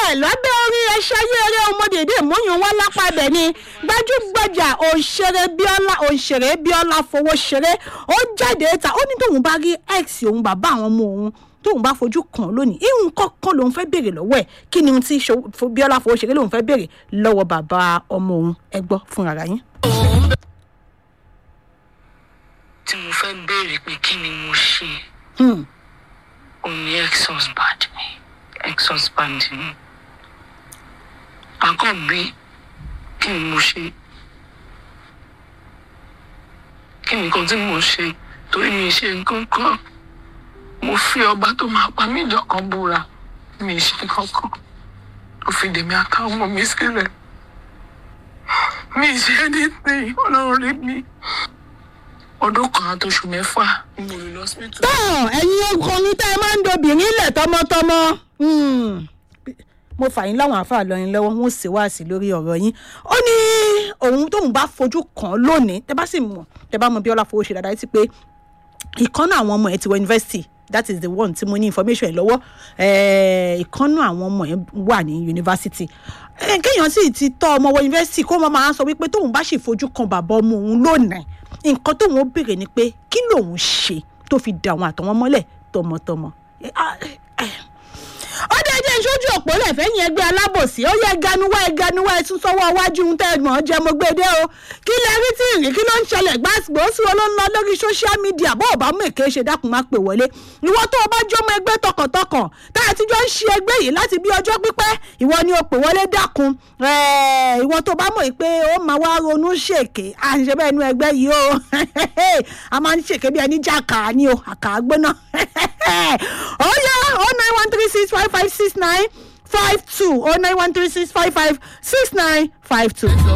bẹ́ẹ̀ lábẹ́ orí ẹṣẹ́ ayé eré ọmọdédé mọ́yún wá lápá ibẹ̀ ni gbajúgbajà òṣèré bíọ́lá òṣèré bíọ́lá fowó ṣeré ó jáde ta ó ní tóun bá rí x òun bàbá àwọn ọmọ òun tóun bá fojú kàn lónìí ihun kọ́kọ́ lòun fẹ́ béèrè lọ́wọ́ ẹ̀ kí ni ohun tí Ṣo- Fo- bíọ́lá fowó ṣeré lòun fẹ́ béèrè lọ́wọ́ bàbá ọmọ òun ẹ gbọ́ fúnra yín. tí mo fẹ́ béèrè pé kí ni mo ṣe Hmm. òun ni ex-husband mi ex-husband mi àkọ́bí kí ni mo ṣe kí ni nǹkan tí mo ṣe torí mi ṣe nǹkan kan mo fi ọba tó máa pa mí jọkan búra mi ṣe nǹkan kan ó fi dèmi àtàwọn ọmọ mi sílẹ̀ mi ṣe anything ọlọ́run rí mi ọdún kan àtòṣù mẹ́fà ni mo lò lọ sí tó ẹ̀yin ọkùnrin tẹ́ ẹ máa ń dobìnrin lẹ̀ tọmọtọmọ Hmm. mo fà yín láwọn àáfàá lọrin lọ́wọ́ wọn ò sì wá sí lórí ọ̀rọ̀ yín ó ní òun tóun bá fojú kàn án lónìí tẹ́ bá sì mọ̀ tẹ́ bá mọ̀ Bíọ́lá fowó ṣe dáadáa ti pé ìkànnà àwọn ọmọ ẹ̀ ti wọ yunifásitì that is the one tí mo ní information ẹ̀ lọ́wọ́ Eh, ìkànnà àwọn ọmọ ẹ̀ wà ní yunifásitì Eh, kéèyàn sì ti tọ́ ọmọ wọ yunifásitì kó mọ́ máa sọ wípé tóun bá sì fojú kan bàbá ọmọ òun lónìí nǹkan tóun ó béèrè ni pé kí lòun ṣe tó fi dà àwọn àtọwọn mọ́lẹ̀ tọmọtọmọ. Eh, ah, eh, ó dé jẹ́ ìṣojú òpó lẹ́fẹ̀ẹ́ yẹn ẹgbẹ́ alábòsí ó yẹ ganuwa ẹ ganuwa ẹ tún sọ́wọ́ iwájú ń tẹ́ ẹ̀gbọ́n jẹ́ mo gbé dé o kí lẹ rí tí ìrìn kí ló ń ṣẹlẹ̀ gbàgbó sí wọn ló ń lọ lórí social media bó o bá mú èké ṣe dákun má pè wọlé ìwọ tó o bá jọmọ ẹgbẹ́ tọkàntọkàn tá a ti jọ ń ṣe ẹgbẹ́ yìí láti bí ọjọ́ pípẹ́ ìwọ ni o pè wọlé dákun Eh, ìwọ tó bá mọ̀ pé ó máa wá ronú ṣèké à ń ṣe bẹ́ẹ̀ nu ẹgbẹ́ yìí o a máa ń ṣèké bí ẹni jà kàá ni o àkàá gbóná ó yá oh nine one three six five five six nine five two oh nine one three six five five six nine five two.